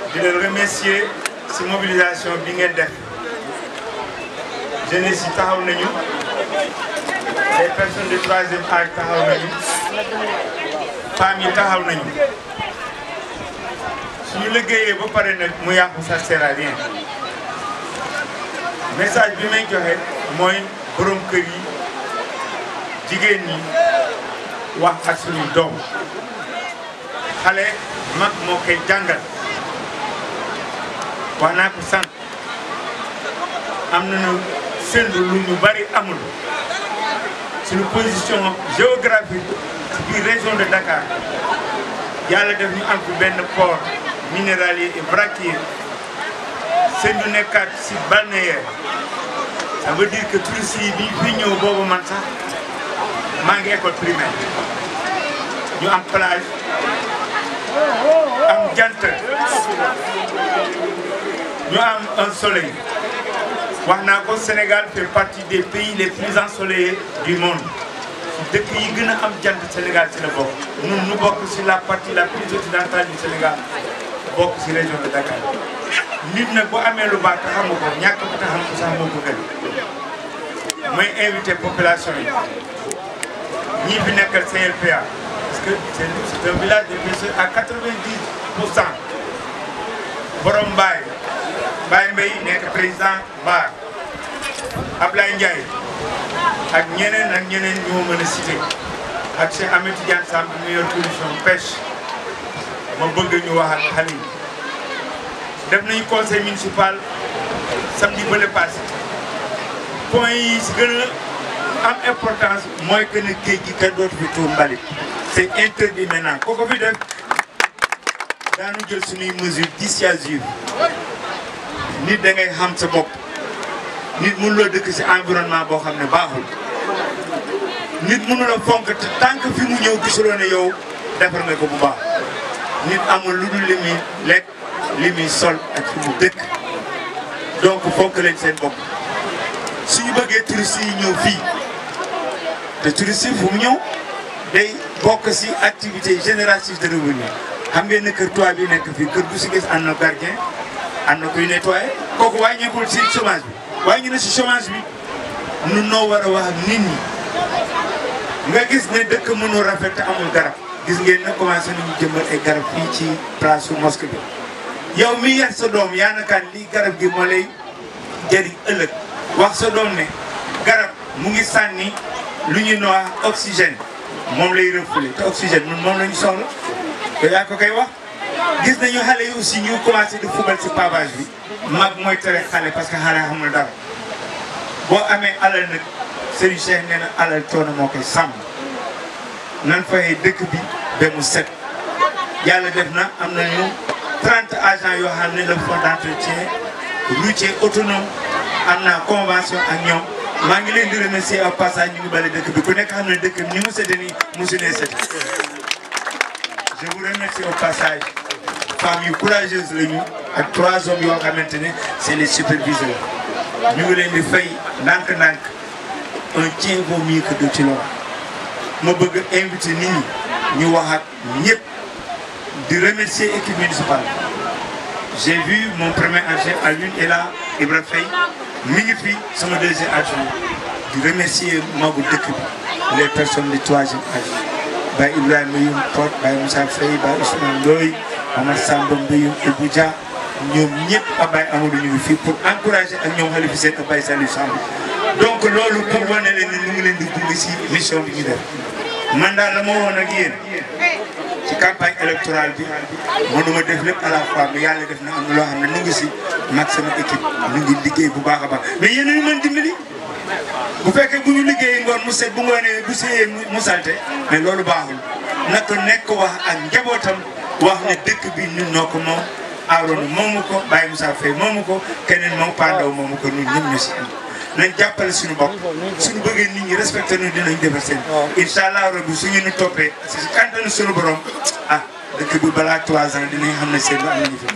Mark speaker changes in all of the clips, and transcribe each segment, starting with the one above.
Speaker 1: di leen remercier si mobilisation bi ngeen def jeunesse yi taxaw nañu les personnes de troisième âge taxaw nañu femmes yi taxaw nañu suñu liggéeyee ba pare nag mu yàqu ça sert à rien message bi may joxe mooy borom kër yi jigéen ñi wax ak suñuy doom xale mag moo koy jàngal wax naa ko sànq am nañu séntu lu ñu bari amul suñu position géographique ci biir région de Dakar yàlla def ñu am fi benn port minéralier et vraquier seen ñu nekkaat si balnéaire ça veut dire que touristes yi bi fi ñëw boobu man sax maa ngi école primaire ñu am plage am jant ñu am un soleil wax naa ko Sénégal fait partie des pays les plus ensoleillés du monde dëkk yi gën a am jant Sénégal ci la bokk ñun ñu bokk ci la partie la plus occidentale du Sénégal bokk ci région de Dakar nit nag bu amee lu baax te xamu ko ñàkk ba te xam ko sax moo ko gën may invité population yi ñii fi nekkal CLPA parce que c'est un village de personnes à 90 pour cent borom Mbaye Mbaye Mbaye nekk président Mbar Ablaye Ndiaye ak ñeneen ak ñeneen ñoo mën a cité ak Cheikh Ahmed Tidiane Samb mi yor commission pêche ma bëgg ñu wax ak xale yi def nañu conseil municipal samedi bële passé point yi si gën a am importance mooy que ne géej gi kenn dootu fi tuur mbalit c'est interdit maintenant koo ko fi def daanu jël suñuy mesures dissuasives nit da ngay xam sa bopp nit mënu la dëkk si environnement boo xam ne baaxul nit mënu la fonk te tant que fi mu ñëw gisuloo ne yow defar nga ko bu baax nit amul lu dul li muy lekk li muy sol ak fi mu dëkk donc fonk leen seen bopp suñu bëggee touristes yi ñëw fii te touristes yi fu mu ñëw day bokk si activité génératrice de revenu xam ngeen ne kër toit bi nekk fii kër gu si gis am na gardien am na kuy nettoyé kooku wàññeekul si chômage bi wàññi na si chômage bi nun noo war a wax ak nit ñi nga gis ne dëkk mënul rafet te amul garab gis ngeen ne commencé nañu jëmbat ay garab fii ci place su mosquée bi yow mi yar sa doom yaa nakaan lii garab gi moo lay jëriñ ëllëg wax sa doom ne garab mu ngi sànni lu ñu noy oxygène moom lay refoulé te oxygène ñun moom la ñu soxla te yaa ko koy wax gis nañu xale yi aussi ñu commencé di fubal si pavage bi mag mooy tere xale parce que xale xamul dara boo amee alal nag Serigne Cheikh nee na alal coono moo koy sàmm nan fayee dëkk bi ba mu set yàlla def na am nañu 30 agents yoo xam ne le fonds d'entretien routier autonome am naa convention ak ñoom maa ngi leen di remercier au passage ñu ngi bale dëkk bi ku nekk xam ne dëkk bi ni mu sete nii mosu nee sete je vous remercie au passage femmes yu courageuses lañu ak trois hommes yoo xamante ne c'est les superviseurs ñu ngi leen di fay ndànk-ndànk un tien vaut mieux que deux ci loolu ma bëgg invité nit ñi ñu wax ak ñëpp di remercier équipe municipale j'ai vu mon premier adjoint à l'une et là Ibra Faye mi ngi fi sama deuxième adjoint di remercier magu dëkk bi les personnes du troisième âge Baye Ibrahima Youm Pod Baye Moussa Faye Baye Ousmane Ndoye Omar Samba Mbayoum Ibou Dia ñoom ñëpp ak Baye Amadou ñu ngi fii pour encourager ak ñoom Khalifa Sène ak Baye Saliou Samb donc loolu pour wane leen ni ñu ngi leen di gunge si mission bi ñu def man daal la ma woon ak yéen ci campagne électorale bi mënuma def lépp à la fois mais yàlla def na am loo xam ne nu ngi si mag sama équipe ñu ngi liggéey bu baax a baax mais yéen ñu mën dimbali bu fekkee bu ñu liggéeyee ngoon mu set bu ngoonee bu seyee mu salte mais loolu baaxul naka nekk wax ak njabootam wax ne dëkk bi ñun ñoo ko moom Arona moomu ko Baye Moussa Faye moomu ko keneen moom Pandaw moomu ko ñun ñëpp ñu si am nañ jàppale suñu bopp suñu bëggee nit ñi respecté nu dinañ defar seen incha allah rabbi suñu nu toppee si kantanu suñu borom ah dëkk bi balaa trois ans dinañ xam ne seen lu am nañu fi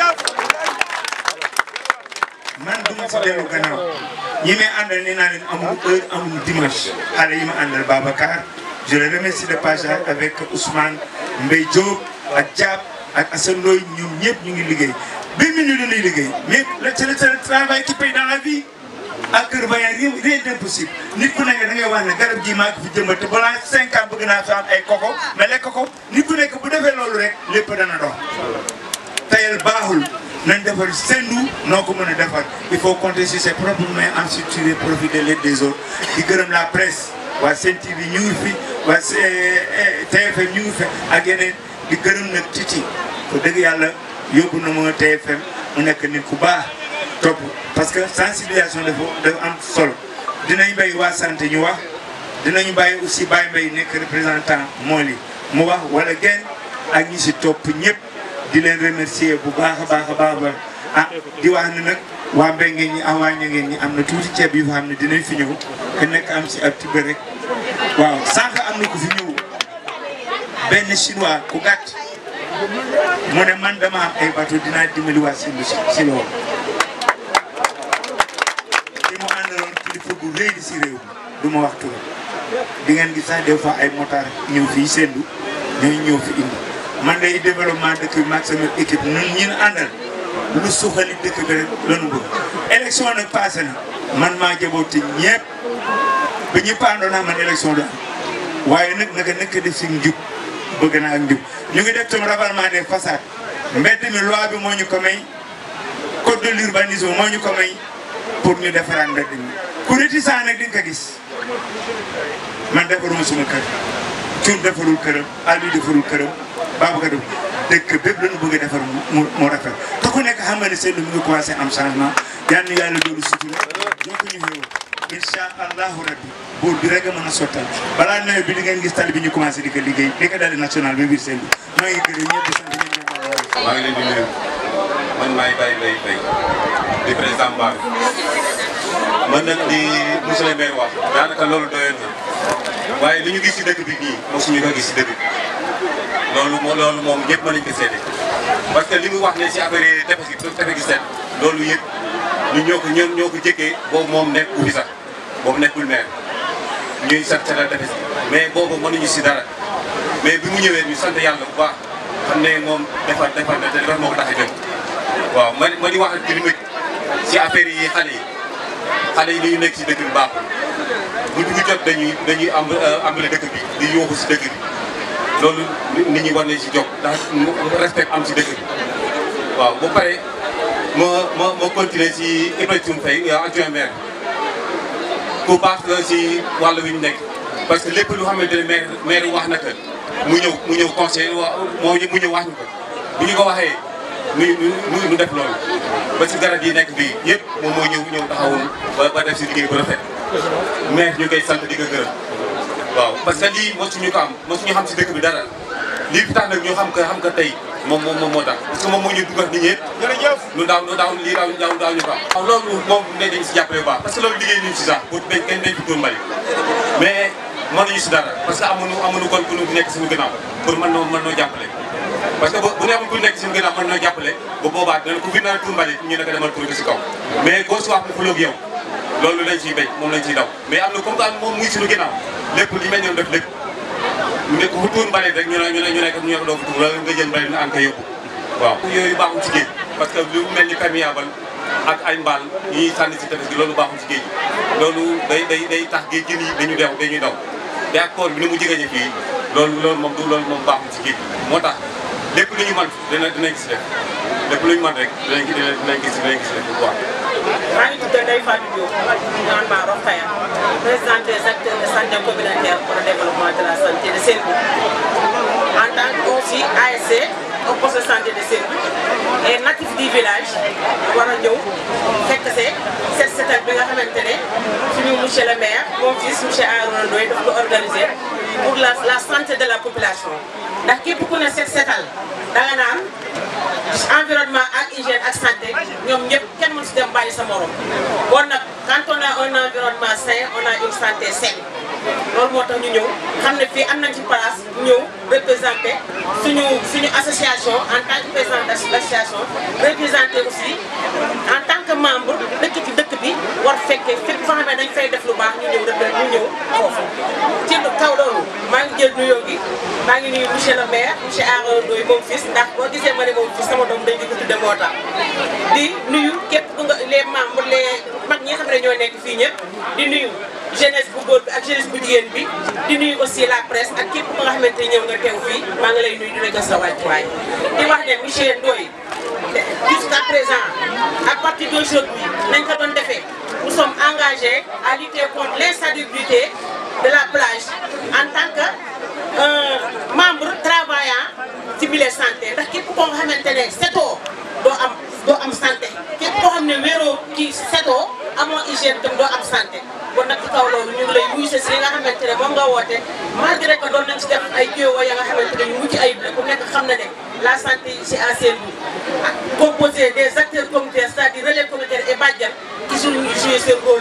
Speaker 1: man du ma si dellu gannaaw ñi may àndal nee naa leen amuñu heure amuñu dimanche xale yi ma àndal Babacar je le remercie de passage avec Ousmane Mbaye Diop ak Diab ak Assane Ndoye ñoom ñëpp ñu ngi liggéey benn minute dañuy liggéey mais le c'est le travail qui paye dans la vie ak Kër Bayang rien rien d'impossible nit ku nekk da ngay wax ne garab gii maa ko fi jëmbat te balaa cinq ans bëgg naa fi am ay koko mais lekk ko nit ku nekk bu defee loolu rek lépp dana dox tayal baaxul nañ defar sendu noo ko mën a defar il faut compter sur ses propres moyens ensuite tirer profit de l'aide des autres di gërëm la presse waa Sen TV ñu ngi fi waa TFM ñu ngi fi ak yeneen di gërëm nag Titi ko dëgg yàlla yóbbu na ma TFM mu nekk nit ku baax topp parce que sensibilisation dafa dafa am solo dinañ bàyyi waa santé ñu wax dinañu bàyyi aussi Baye Mbaye nekk représentant mool yi mu wax wala genn ak ñi si topp ñëpp di leen remercier bu baax a baax a baax ba ah di wax ne nag waa Mbengue ñi ak waa Ñangeen ñi am na tuuti ceeb yu fa xam ne dinañ fi ñëw ku nekk am si ak tibb rek waaw sànq am na ku fi ñëw benn chinois ku gàtt mu ne man dama am ay bateau dinaa dimbali waa si si loolu li mu àndaloon kilifa gu rëy di si réew mi du ma wax turam di ngeen gis sax des fois ay motard ñëw fii sendu ñooy ñëw fi indi man day développement dëkk bi maag sama équipe ñun ñun àndal lu suxali dëkk bi rek lanu bëgg élection nag passé na man maa jaboote ñëpp ba ñëpp àndoon naa man élection du am waaye nag naka nekk def si njub bëgg naa ak njub ñu ngi def tam ravalement des façades mbedd mi loi bi moo ñu ko may code de l'urbanisme moo ñu ko may pour ñu defaraan mbedd mi ku réticent nag di nga ko gis man defaruma suma kër cuun defarul këram Aliou defarul këram Babacar def dëkk bépp lañu bëgg a defar mu mu rafet te ku nekk xam nga ne seen mu ngi commencé am changement yal na yàlla doolu sutura ñoo ko ñu xéewal incha allahu rabbi buur bi rek a mën a sottal balaa nawet bi di ngeen gis tali bi ñu commencé di ko liggéey di ko dali national ba biir seen bi maa ngi gërëm ñëpp di sant ñëpp di leen
Speaker 2: maa ngi leen di nuyu man maay Baye Mbaye Faye di président Mbao man nag di monsieur le maire wax daanaka loolu doyoon na waaye li ñu gis si dëkk bi nii mosuñu ko gis si dëkk bi loolu moo loolu moom ñëpp mën nañu ko seede parce que li mu wax ne si affaire tefes gi tefes gi seet loolu yëpp ñu ñoo ko ñoo ñoo ko jëkkee boobu moom nekkul fi sax boobu nekkul maire ñuy sant seetal tefes gi mais boobu mënuñu si dara mais bi mu ñëwee ñu sant yàlla bu baax xam ne moom defar defar na te defar moo ko tax a jóg waaw ma ma di wax ak li si affaire yi xale yi xale yi dañu nekk si dëkk bi baaxul bu dugg jot dañuy dañuy am ambale dëkk bi di yóoxu si dëkk bi loolu nit ñi war nañ si jóg ndax respect am si dëkk bi waaw bu pare ma ma ma continuer si Ibrahima Faye adjoint maire ku baax la si wàll wi ñu nekk parce que lépp lu xamante ne maire maire wax na ko mu ñëw mu ñëw conseil wa moo mu ñëw wax ñu ko bu ñu ko waxee nu nu nu def loolu ba si garab yi nekk bii yëpp moom moo ñëw ñëw taxawul ba ba def si liggéey bu rafet maire ñu koy sant di ko gërëm waaw parce que lii mosuñu ko am mosuñu xam si dëkk bi dara lii fi tax nag ñu xam ko xam ko tey moom moom moom moo tax parce que moom moo ñu dugal nit ñi jërëjëf lu daaw lu daaw lii daaw daaw daaw ñu ko am waaw loolu moom ne dañ si jàppale bu baax parce que loolu liggéey ñu si sax pour dañ kenn dañ fi tuur mbali mais mënuñu si dara parce que amuñu amuñu kon ku nekk suñu gannaaw pour mën noo mën noo jàppale parce que bu ne amul ku nekk suñu gannaaw mën noo jàppale ba boobaa dana ku fi nar a tuur mbali ñu ne ko demal tuur ko si kaw mais goo si wax mu xuloog yow loolu lañ ciy béy moom lañ ciy daw mais am na comme que moom muy suñu ginnaaw lépp li mel noonu def lépp mu nekk fu tuur mbalit rek ñu ne ñu ne ñu nekk ñu ne ko doo ko tuur wala nga jël mbalit na an ko yóbbu waaw yooyu baaxul ci géej parce que lu mel ni perméable ak ay mbaal yi ñuy sànni si tefes gi loolu baaxul ci géej loolu day day day tax géej gi nii dañu dew dañuy daw te ak koor bi ni mu jigéen ñi fii loolu loolu moom du loolu moom baaxul ci géej gi moo tax lépp lu ñu mën dina dinañ gis def lépp lu ñu mën rek dinañ dinañ gis dinañ gis def bu baax
Speaker 3: maa ngi tudd Ndeye Fatou Diop naan maa Rokhaya présidente des acteurs de santé communautaire pour le développement de la santé de Sédhiou en tant que aussi ASC au poste de santé de Sédhiou et natif du village war a ñëw fekk see set setal bi nga xamante ne suñu monsieur le maire mon fils monsieur Arouna Ndoye daf ko organisé pour la la santé de la population ndax képp ku ne set setal danga naan environnement ak hygiène ak santé ñoom ñëpp kenn mënu si dem bàyyi sa morom bon nag quand on a un environnement sain on a une santé saine loolu moo tax ñu ñëw xam ne fii am nañ ci place ñëw représenté suñu suñu association en tant que président d' association représenté aussi en tant que membre dëkk ci dëkk bi war fekkee fépp foo xam ne dañ fay def lu baax ñu ñëw def ñu ñëw foofu ci kaw loolu maa ngi jël nuyoo gi maa ngi nuyu monsieur le maire monsieur Arouna Ndoye moom fils ndax boo gisee ma ne moom fils sama doom dañ di ko tudde moo tax di nuyu képp ku nga les membres les mag ñi nga xam ne ñoo nekk fii ñëpp di nuyu jeunesse bu góor bi ak jeunesse bu jigéen bi di nuyu aussi la presse ak képp ku nga xamante ni ñëw nga teew fii maa ngi lay nuyu di la jox sa wàccuwaay di wax ne monsieur Ndoye jusqu'à présent à partir d'aujourd'hui nañ ko doon defee nous sommes engagés à lutter contre l'insalubrité de la plage en tant que membre travaillant ci milieu santé ndax képp koo nga xamante ne setoo doo am doo am santé képp koo xam ne wéeroo ci setoo amoo hygiène tam doo am santé kon nag ci kaw loolu ñu ngi lay wuyu si li nga xamante ne moom nga woote malgré que doon nañ ci def ay jéego ya nga xamante ne yu mucc ayib la ku nekk xam na ne la santé c'est à Saint-Louis composé des acteurs communautaires c'est-à-dire relais communautaire et bàjjan qui sont joué seen rôle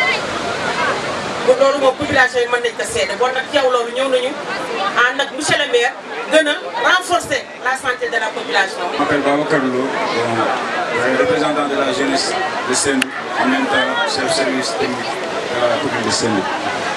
Speaker 3: loolu moom population yi mën nañ ko seede bon nag yow loolu ñëw nañu ànd ak monsieur le maire gën a renforcer la santé de la population.
Speaker 4: Je m'appelle Babacar Lo, bon, représentant de la jeunesse de Saint-Louis, en même temps chef service technique de la commune de Saint-Louis.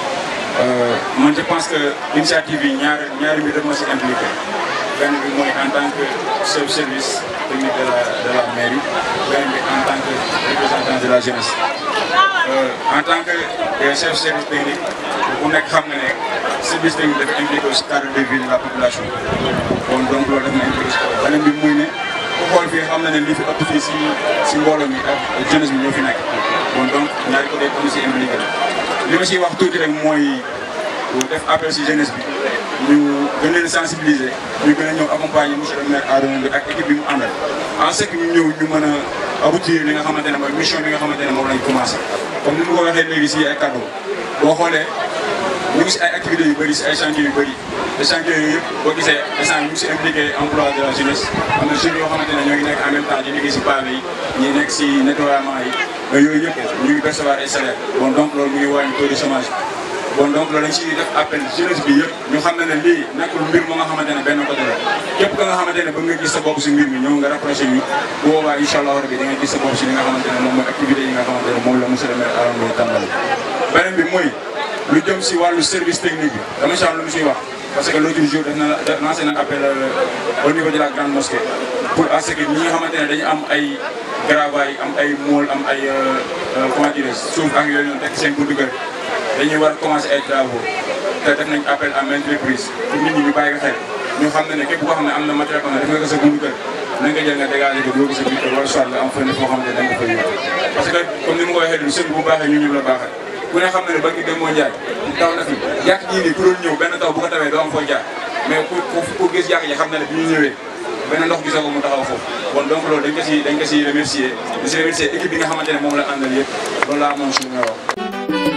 Speaker 4: Euh, moi je pense que l'initiative yi ñaari ñaari mbir dama si impliqué benn bi mooy en tant que chef service technique de la de la mairie benn bi en tant que représentant de la jeunesse. Euh, en tant que euh, chef service technique ku nekk xam nga ne service technique dafa impliqué aussi cadre de vie de la population bon donc loolu daf na impliqué si beneen bi muy ne ku xool fii xam na ne li fi ëpp fii si si mbooloo mi ak jeunesse bi ñoo fi nekk bon donc ñaari côté comme si impliqué li ma siy wax tuuti rek mooy def appel si jeunesse bi ñu gën leen sensibiliser ñu gën a ñëw accompagner monsieur le maire Arouna bi ak équipe bi mu àndal en ce que ñu ñëw ñu mën a aboutir li nga xamante ne mooy mission bi nga xamante ne moom lañ commencé comme ni ma ko waxee léegi si ay cadeau boo xoolee ñu ngi si ay activités yu bëri si ay chantiers yu bëri te chantiers yooyu yëpp boo gisee instant ñu ngi si impliqué emploi de la jeunesse am na jeunes yoo xamante ne ñoo ngi nekk en même temps di liggéey si pavé yi ñi nekk si nettoiement yi mais yooyu yëpp ñu ngi percevoir ay salaire bon donc loolu mu ngi wàññi taux de chômage bon donc loolu dañ si def appel jeunesse bi yëpp ñu xam ne ne lii nekkul mbir moo nga xamante ne benn côté la képp ka nga xamante ne ba nga gis sa bopp si mbir mi ñëw nga rapproché ñu bu boobaa incha allah rabi da nga gis sa bopp si li nga xamante ne moom mooy activité yi nga xamante ne moom la monsieur le maire Arouna Ndoye tàmbali beneen bi mooy lu jëm si wàllu service technique bi dama si am lu mu siy wax parce que l'autre jour def na lancé na appel au niveau de la grande mosquée pour à ce que ñi nga xamante ne dañu am ay gravaay am ay mool am ay comment dire suuf ak yooyu noonu tekk seen buntu kër dañuy war a commencer ay travaux te def nañ appel à maintes reprises pour nit ñi ñu bàyyi ko xel ñu xam ne ne képp koo xam ne am na matériel boo xam ne def nga ko sa buntu kër na nga jël nga dégager ko doo ko sa biir kër wala soit nga am fenn foo xam ne da nga ko fay yóbbu parce que comme ni ma ko waxee du sëñ bu baaxee ñu ñu la baaxee ku ne xam na ne ba ngi dem moo njaay taw na fi yàq jii nii ku doon ñëw benn taw bu ko tawee doo am foo jaar mais ku ku gis yàq ji xam na ne bi ñu ñëwee benn ndox gisoo ko mu taxaw foofu bon donc loolu dañ ko si dañ ko si remercier di si remercier équipe bi nga xamante ne moom la àndal yëpp loolu laa amoon suñu may wax